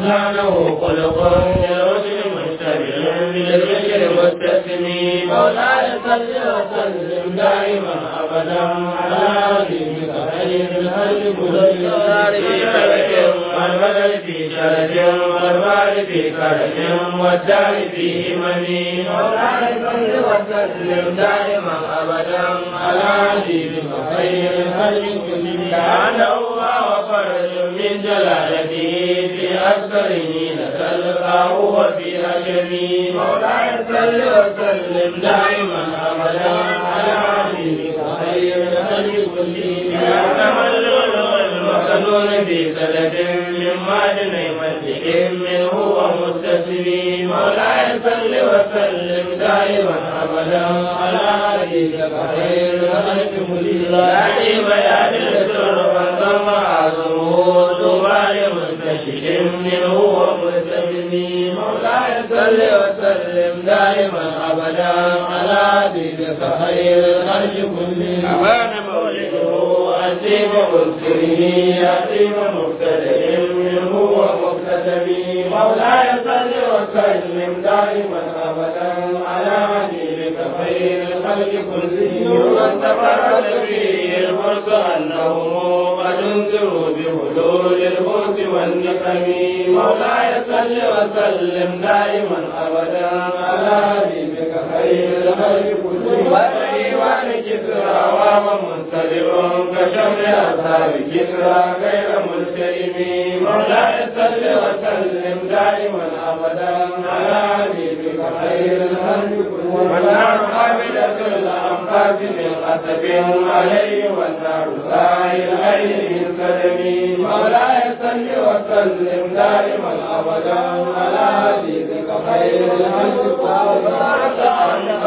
لسانه خلق للرشد مشتبه بالذكر متسم مولاي صل وسلم دائما ابدا على دينك خير الهدي كل في شرك والبدن في شرك والمال في كرم والدار في همم مولاي صل وسلم دائما ابدا على دينك خير الهدي كل كان الله وفرج من جلالته في أكثره لتلقاه وفي أجمي مولاي صل وسلم دائما أبدا على حبيبك خير الخلق كلهم يا تملل المكنون في سلف من معدن مسجد منه ومستسلم مولاي صل وسلم دائما أبدا على حبيبك خير الخلق كلهم يا بيان السر فانضم عظمه طوبى منتشر منه ومستسلم مولاي صل وسلم دائما ابدا على دينك خير الخلق كلهم ابان مولده اسيم مذكره يتيم مبتدئ منه ومكتسب مولاي صل وسلم دائما ابدا على دينك خير الخلق كلهم واستقرت فيه الملك انهم قد انذروا بحلول الموت والنقم مولاي صل وسلم دائما ابدا على حبيبك خير الخلق كلهم وايوان كسرى وهو منتظر كشمل اصحاب كسرى غير ملتئم مولاي صل وسلم دائما ابدا على حبيبك خير الخلق كلهم والنار قابلة الانفاس من قصب عليه والنار سائل العين من سلمي مولاي صل وسلم دائما ابدا على حبيبك خير الخلق كلهم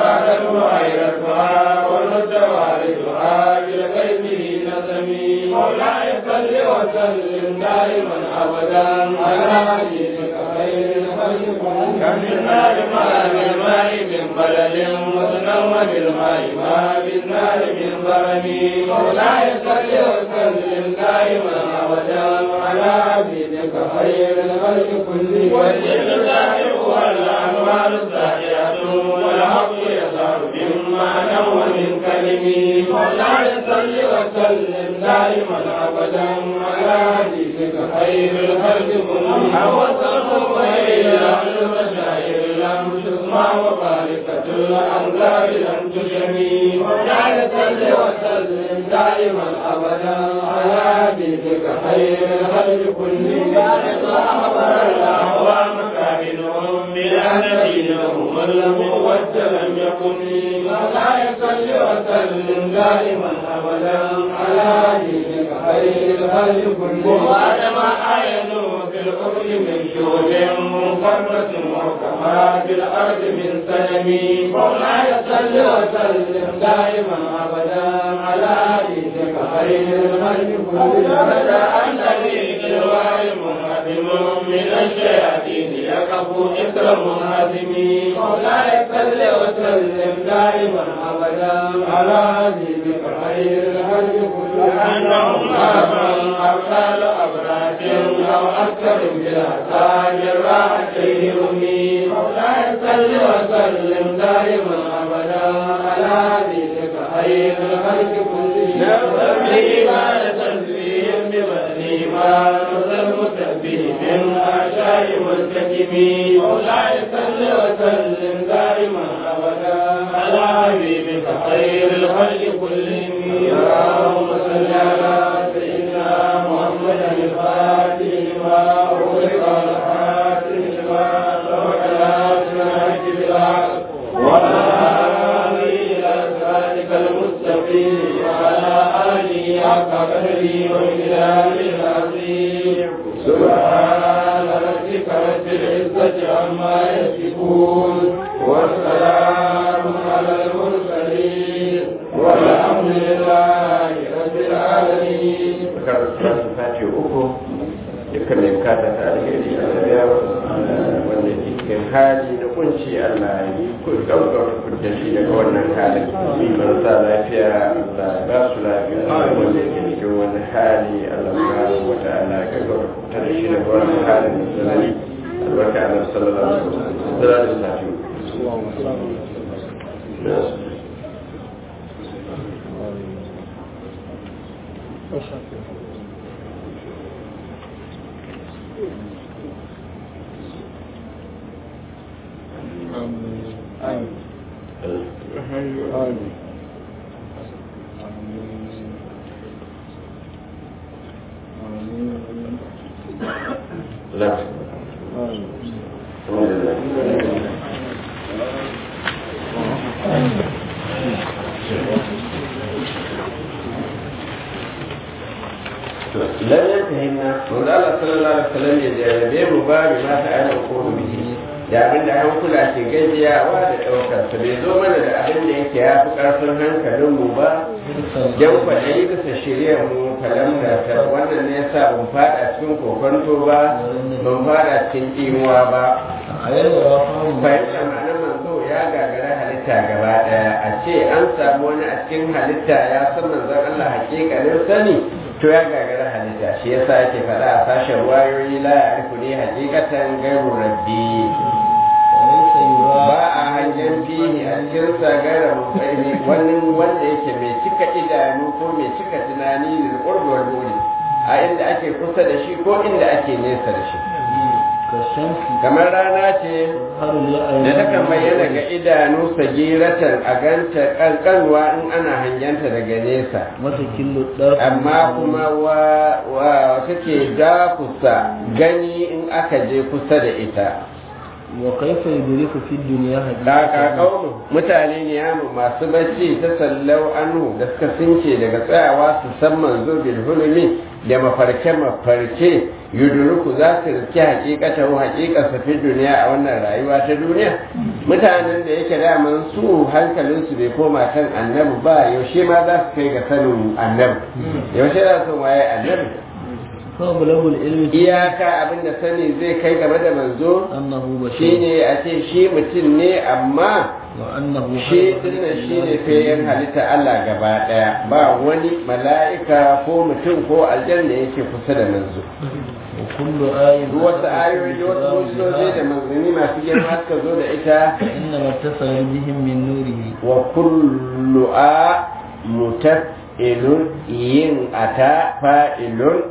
وعيرتها ورد والدها بالغيب نسمي مولاي صل وسلم دائما ابدا على حبيبك خير الخلق كلهم كم النار ما بالماء من بلد وتنوم بالماء ما بالنار من ضرم مولاي صل وسلم دائما ابدا على حبيبك خير الخلق كلهم والجن الزاهر والانوار الزاهره والحق يظهر من معنى ومن كلمي مولاي صل وسلم دائما ابدا على حبيبك خير الخلق كلهم حوصله الى المشاعر لم تسمع وباركة الأنذار لم تشمي مولاي صل وسلم دائما أبدا على حبيبك خير الخلق كلهم أخبر الأعوام كائنهم بلا نبي لهم الموت لم يكن مولاي صل وسلم دائما أبدا على حبيبك خير الخلق كلهم وآدم عينوا في الأرض من شهود مفرة وكما في الأرض من سلمي مولاي صل وسلم دائما أبدا على حبيبك خير الخلق كلهم بدا الذي بالوعي منهدم من الشياطين يكفو إثر منهدم مولاي صل وسلم دائما أبدا على حبيبك خير الخلق كلهم أنهم أبا أبطال أبراج أو أكثر بلا تاج راحتيه رمي مولاي صل وسلم دائما أبدا على حبيبك خير الخلق كلهم نبغي ما تنزيهم ببني ما نزل متبه من أعشاء ملتكم مولاي صل وسلم دائما أبدا على حبيبك خير الخلق كلهم اللهم صل على سيدنا محمد الفاتح لما أغلق الحاتم لما سبق الهاتف الحج بالحق وآله إلى صراطك المستقيم وعلى آله حق قدره ومقداره العظيم سبحان ربك رب العزة عما يصفون والسلام على المرسلين والحمد لله رب العالمين sati uku dukkan mai bukata ta alheri a biya wanda ke cikin hali da kunci Allah ya yi ku gaggauta da shi daga wannan halin marasa lafiya Allah ba su lafiya wanda ke cikin wani hali Allah subhanahu wa ta'ala ka gaura ta da shi daga wani halin da tsanani albarka Allah sallallahu alaihi wasallam sallallahu alaihi wasallam لا lan yantahina wanda Allah sallallahu alaihi wasallam ya jarabe mu ba bi ma ta ana ko bihi da abin da an kula ke gajiyawa da ɗaukar sa bai zo mana da abin da yake ya fi ƙarfin hankalin mu ba yan kwaɗayi bisa shirya mu kalam da ta wannan ne yasa ban fada cikin kokonto ba ban fada cikin imuwa ba fahimtar ma'anar manzo ya gagara halitta gaba ɗaya a ce an samu wani a cikin halitta ya san manzon Allah hakikalin sani to ya gagara halitta shi yasa yake faɗa a sashen wayoyi la ya arifu ne hakikatan gairu rabbi ba a hangen fihi a cikin sagara mutane wani wanda yake mai cika idanu ko mai cika tunani da ƙurbuwar buri a inda ake kusa da shi ko inda ake nesa da shi kamar rana ce da takan bayyana ga idanu sagiratan a ganta kankanwa in ana hangenta daga nesa amma kuma wa take dakusa gani in aka je kusa da ita wa kaifa yudriku fi dunya da kaunu mutane ne yamu masu bacci ta sallau anhu da suka since daga tsayawa su san manzo bil hulmi da mafarke mafarke yudriku za su riski hakikata wa hakikar sa fi duniya a wannan rayuwa ta duniya mutanen da yake daman su hankalin su bai koma kan annabi ba yaushe ma za su kai ga sanin annabi yaushe za su waye annabi iyaka abinda sani zai kai game da manzo shi ne a ce shi mutum ne amma shi dinnan shi ne fayin halitta Allah gaba daya ba wani mala'ika ko mutum ko aljanna yake kusa da manzo wasu ayoyi da wasu mujizoji da manzanni masu girma suka zo da ita wa kullu a mutafilun yin ata fa'ilun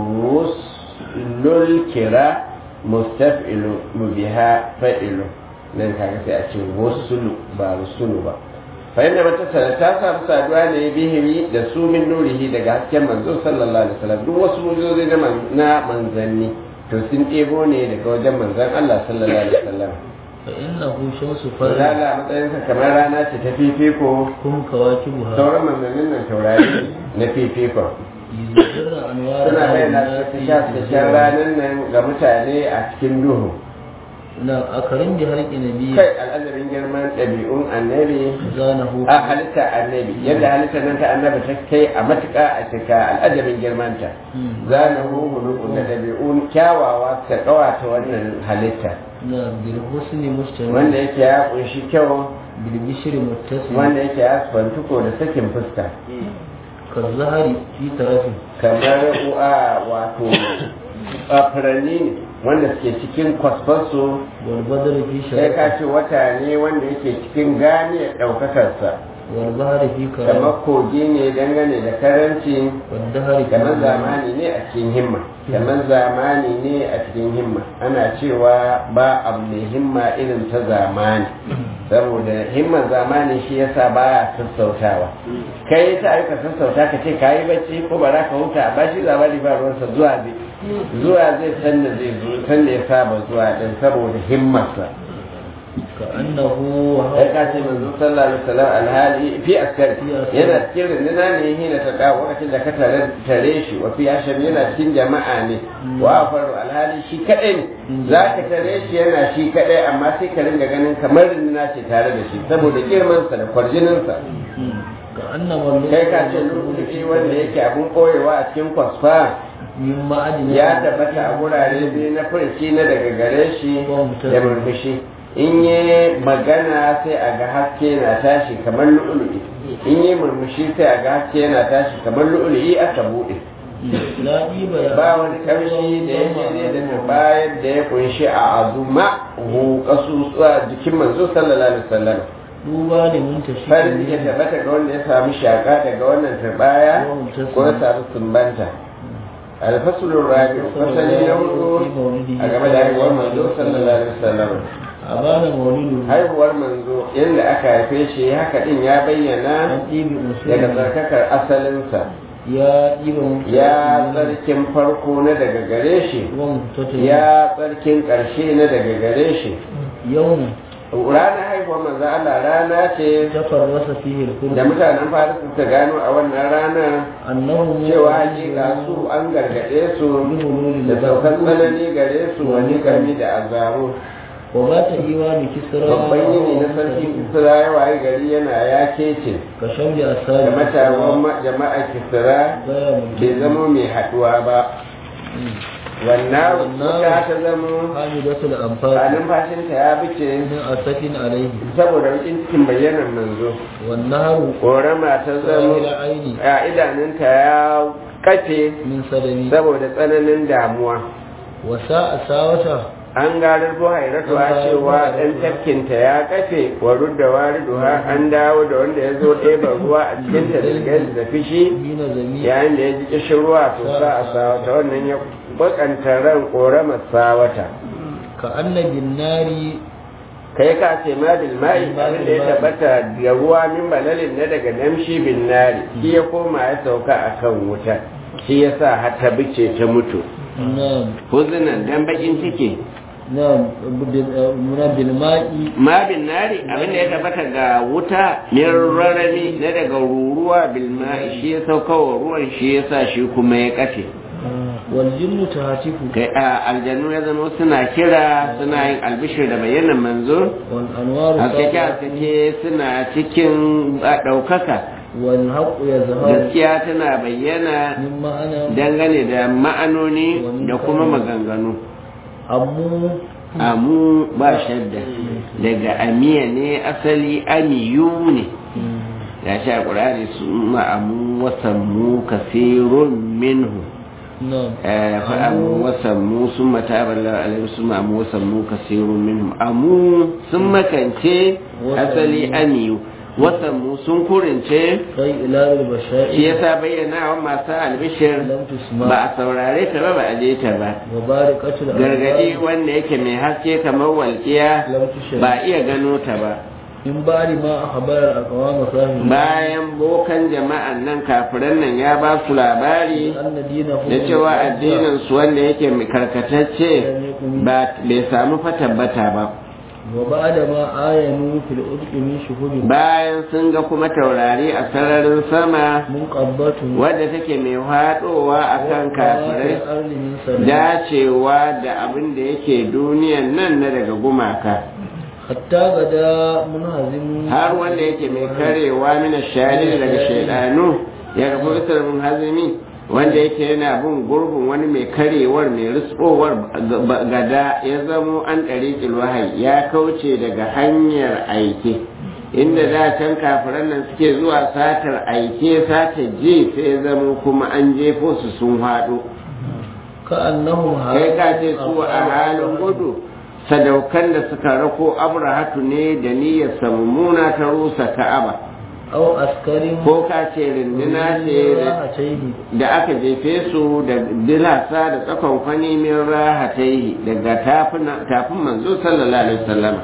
rusulul kira mustaf'ilu biha fa'ilu nan kaga sai a ce wasulu ba rusulu ba fa inda mata sana ta samu saduwa ne bihimi da su min nurihi daga hasken manzo sallallahu alaihi wasallam duk wasu mujozi na manzanni to sun ɗebo ne daga wajen manzon Allah sallallahu alaihi wasallam fa innahu shamsu farla farla la matsayin sa kamar rana ce ta fifiko kum kawakibuha sauran manzannin nan taurari na fifiko yuzirra anwar suna bayyana su sha shan ranar nan ga mutane a cikin duhu na akarin da harki nabi kai al'adarin girman ɗabi'un annabi zanahu a halitta annabi yadda halitta nan ta annabi ta kai a matuƙa a cika al'adabin girmanta za na huhulu da ɗabi'un kyawawa ta ƙawata wannan halitta na bil husni mustamil wanda yake ya ƙunshi kyau bil bishri muttasil wanda yake ya fantuko da sakin fuska ka zahari fi tarafin kamar u'a wato a furanni ne wanda suke cikin kwasfansu wal badr fi sai ka sharaf ce wata ne wanda yake cikin ganiyar ɗaukakarsa wal bahri fi karam kamar kogi ne dangane da karanci wal dahri kamar zamani ne a cikin himma kamar zamani ne a cikin himma ana cewa ba abu mai himma irin ta zamani saboda himman zamani shi yasa ba ya sassautawa kai ta aika sassauta ka ce ka yi bacci ko ba za ka huta ba shi zamani ba ruwansa zuwa zai zuwa zai san da zai zo san da ya saba zuwa din saboda himmarsa ka annahu wa sai ka ce manzo sallallahu alaihi wasallam alhali fi askar yana cikin rinduna ne hina ta dawo lokacin da ka tare tare shi wa fi asham yana cikin jama'a ne wa faru alhali shi kadai ne za ka tare shi yana shi kadai amma sai ka ringa ganin kamar rinduna ce tare da shi saboda girmansa da kwarjininsa ka annama kai ka ce lokaci wanda yake abun koyewa a cikin kwasfa min ma'adin ya tabbata a gurare biyu na furci na daga gare shi da murmushi in yi magana sai a ga haske na tashi kamar lu'ulu'i in yi murmushi sai a ga haske yana tashi kamar lu'ulu'i aka buɗe la ɗiba ya ba wani kamshi da yake ne da bayan da ya kunshi a azuma hu kasusuwa jikin manzo sallallahu alaihi wasallam duba ne mun tashi farin ciki tabbata ga wanda ya samu shaka daga wannan turbaya ko ya samu sumbanta alfasulun rabi fasali na hudu a game da haihuwar manzo sallallahu alaihi wasallam a bana maulidu haihuwar manzo yadda aka haife shi haka din ya bayyana an ɗibi daga usul tsarkakar asalinsa ya ɗiba mutu ya tsarkin farko na daga gare shi wan tata ya tsarkin ƙarshe na daga gare shi yau ranar haihuwar manzo Allah rana ce tafarrasa fihi al-qur'an da mutanen Faris suka gano a wannan ranar annahu cewa hakika su an gargaɗe su da saukan tsanani gare su wani gami da azaro wa ba ta iwani kisra babban yini na sarki kisra ya waye gari yana ya kece ka shambi asali da matawan ma- jama'a kisra gaya bai zama mai haɗuwa ba wannan wuta ta zama hamidatul a anfal numfashinta ya bice min asafin alaihi saboda rikin cikin bayyanar manzo wan naharu korama ta sahil zama aini a idanunta ya kafe min sadami saboda tsananin damuwa wa sa'a sawata an garar buhairatu a cewa ɗan tafkinta ya kafe wa rudda wariduha an dawo da wanda ya zo ɗeba ruwa a cikin ta da fishi hina zami yayin da ya ji kishin ruwa to sa a sawata wannan ya bakanta ran ƙoramar sawata ka annabin nari kai ka ce ma bil ma'i abin da ya tabbata da ruwa min balalin na daga namshi bin nari shi ya koma ya sauka akan wuta shi ya sa har ta bice ta mutu na'am huzunan dan bakin ciki na'am muna bil ma'i ma bin nari abin da ya tabbata ga wuta min rarami na daga ruruwa bil ma'i shi ya sauka wa ruwan shi ya sa shi kuma ya kafe wal jinnu tahatifu kai a aljannu ya zama suna kira suna yin albishir da bayanan manzo wal anwaru haskake haskake suna cikin ɗaukaka wal haqqu yazharu gaskiya tana bayyana min ma'ana dangane da ma'anoni da kuma maganganu ammu amu ba shadda daga amiya ne asali amiyu ne ya sha ƙurari su ma'amu wasammu kasirun minhu na'am fa'amu wasammu sun matabar alaihi su ma'amu wasammu kasirun minhum amu sun makance asali amiyu wasammu sun kurince kai ila al shi basha'i yasa bayyana wa masu albishir lam tusma ba a saurare ta ba ba a je ta ba wa barikatul gargadi wanda yake mai haske kamar walƙiya lam tushri ba iya gano ta ba in bari ma akhbar al aqwam sahibi bayan bokan jama'an nan kafiran nan ya ba su labari anna dinahu da cewa addinin su wanda yake mai karkatacce ba bai samu fa tabbata ba wa ba'da ma ayanu fil udqi min shuhudi bayan sun ga kuma taurari a sararin sama munqabbatu wadda take mai haɗowa a kan kafirai arli min salam dacewa da abin da yake duniyan nan na daga gumaka hatta gada munhazim har wanda yake mai karewa mina shari daga shaidanu ya rabu isar mun hazimi wanda yake yana bin gurbin wani mai karewar mai riskowar gada ya zamo an ɗari wahayi ya kauce daga hanyar aike inda da can kafiran nan suke zuwa satar aike satar ji sai ya zamo kuma an jefo su sun haɗo ka annahum kai ka ce su a halin gudu sadaukan da suka rako abrahatu ne da niyyar mummuna ta rusa ka'aba aw askarin ko ka ce rindina ce rahatayhi da aka jefe su da dilasa da tsakon kwani min rahatai daga tafin manzo sallallahu alaihi wasallam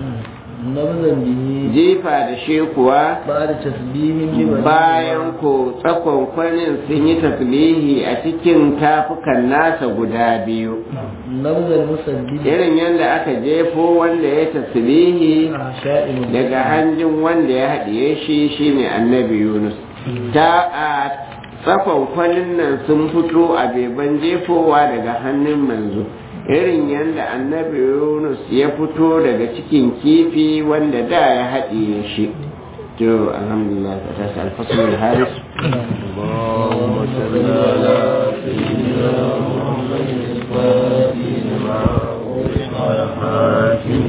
nabzan bihi jifa da shi kuwa ba'da tasbihin bi bayan ko tsakon kwanin sun yi tasbihi a cikin tafukan nasa guda biyu nabzan musaddid irin yadda aka jefo wanda ya tasbihi sha'in daga hanjin wanda ya haɗiye shi shine annabi yunus ta a tsakon kwanin nan sun fito a beban jefowa daga hannun manzo irin yadda annabi yunus ya fito daga cikin kifi wanda da ya haɗiye shi to alhamdulillah ta tashi alfasul haris اللهم صل على سيدنا محمد الفاتح لما أغلق على خاتم